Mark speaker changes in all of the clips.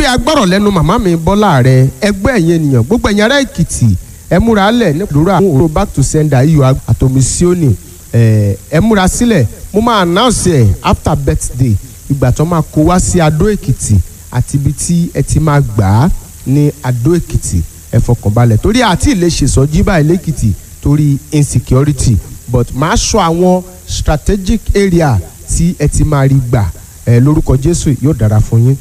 Speaker 1: pé agbọ́rọ̀ lẹ́nu màmá mi bọ́lá rẹ ẹgbẹ́ ẹ̀yìn ènìyàn gbogbo ẹ̀yìn ará èkìtì ẹ múra lẹ̀ nípòdúrà àwọn òrò back to sender iyọ̀ àtòmísíọ́nì ẹ múra sílẹ̀ mo máa announce ẹ̀ after birthday ìgbà tó máa kó wá sí adó èkìtì àti ibi tí ẹ ti máa gbà á ní adó èkìtì ẹ fọkànbalẹ̀ torí àti ilé ṣèṣọ́jí báyìí lẹ́kìtì torí insecurity but máa sọ àwọn strategic area tí ẹ ti máa rí gbà ẹ lórúkọ jésù yóò dára fún yín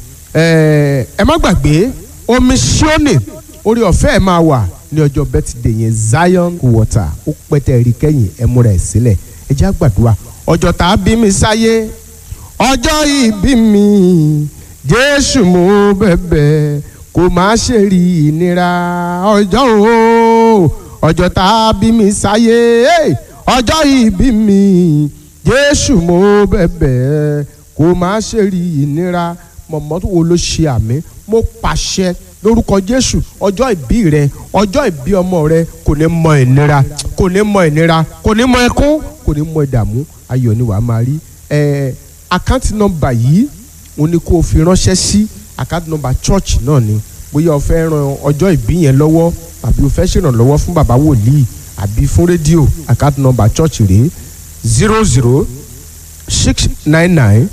Speaker 1: ẹ ẹ má gbàgbé omi ṣíọ́nì orí ọ̀fẹ́ ẹ máa wà ní ọjọ́ birthday yẹn zion water ó pẹ́tẹ́ rí kẹ́yìn ẹ múra ẹ̀ sílẹ̀ ẹ jẹ́ àgbàdua ọjọ́ tá a bí mi sáyé ọjọ́ ìbí mi jésù mo bẹ̀bẹ̀ kò má ṣe rí ìnira ọjọ́ o ọjọ́ tá a bí mi sáyé ọjọ́ ìbí mi jésù mo bẹ̀bẹ̀ kò má ṣe rí ìnira mọ̀mọ́ wo ló ṣe àmì mo pàṣẹ lórúkọ jésù ọjọ́ ìbí rẹ ọjọ́ ìbí ọmọ rẹ kò ní mọ ìnira kò ní mọ ìnira kò ní mọ ẹkún kò ní mọ ìdààmú ayọ̀ ni wàá máa rí ẹ àkáǹtì nọ́mbà yìí òun ni kò fi ránṣẹ́ sí àkáǹtì nọ́mbà church náà ni bóyá o fẹ́ ran ọjọ́ ìbí yẹn lọ́wọ́ àbí o fẹ́ ṣèrànlọ́wọ́ fún bàbá wòlíì àbí fún rédíò àkáǹtì nọ́mbà church rèé zero zero six nine nine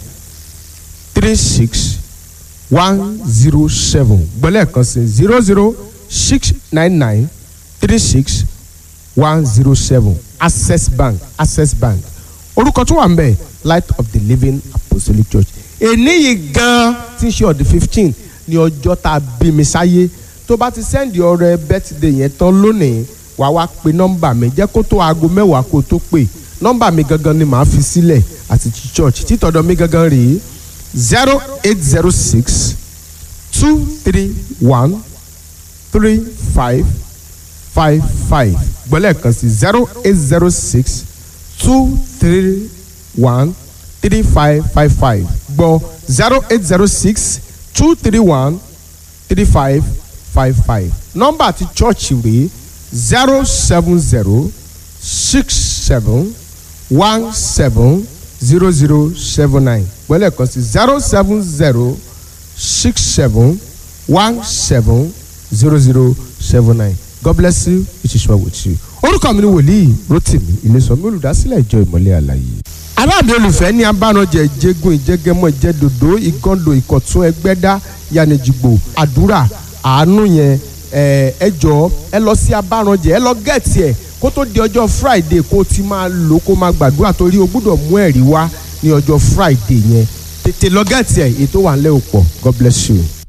Speaker 1: three six one zero seven gbọ́lẹ̀ kan sí zero zero six nine nine three six one zero seven access bank access bank orúkọ tó wà ń bẹ̀ light of the living apostolic church èní yìí gan tí ń ṣe ọ̀dẹ̀ fifteen ní ọjọ́ tá a bí mi sáyé tó bá ti sẹ́ndì ọrẹ birthday yẹn tán lónìí wà wá pe nọ́mbà mi jẹ́ kó tó aago mẹ́wàá kó tó pè nọ́mbà mi gangan ni màá fi sílẹ̀ àti ti church títọ̀dọ̀ mi gangan rèé zero eight zero six two three one three five five five gbọ́lẹ̀ kan sí zero eight zero six two three one three five five five gbọ́ zero eight zero six two three one three five five five nọ́mbà àti church rèé zero seven zero six seven one seven zero zero seven nine gbọ́lẹ̀ kan sí zero seven zero six seven one seven zero zero seven nine God bless you it is well with you. orúkọ mi ni wòlíì Rótìmí Ilésànmí olùdásílẹ̀ ìjọ ìmọ̀lẹ̀ àlàyé. aráàlú olùfẹ́ ní abánajẹ ìjẹgun ìjẹgẹmọ ìjẹdòdó ìgàndò ìkọ̀tún ẹgbẹ́dá yanijigbo àdúrà àánú yẹn ẹ jọ ẹ lọ sí abánajẹ ẹ lọ gẹ̀ẹ́tì ẹ kó tó di ọjọ́ Friday kó o ti máa lò kó máa gbàdúrà torí o gbúdọ̀ mú ẹ̀rí wá ní ọjọ́ Friday yẹn tètè lọ gẹ̀ẹ́tì ẹ ètò wà ń lẹ́ òpọ̀ God bless you.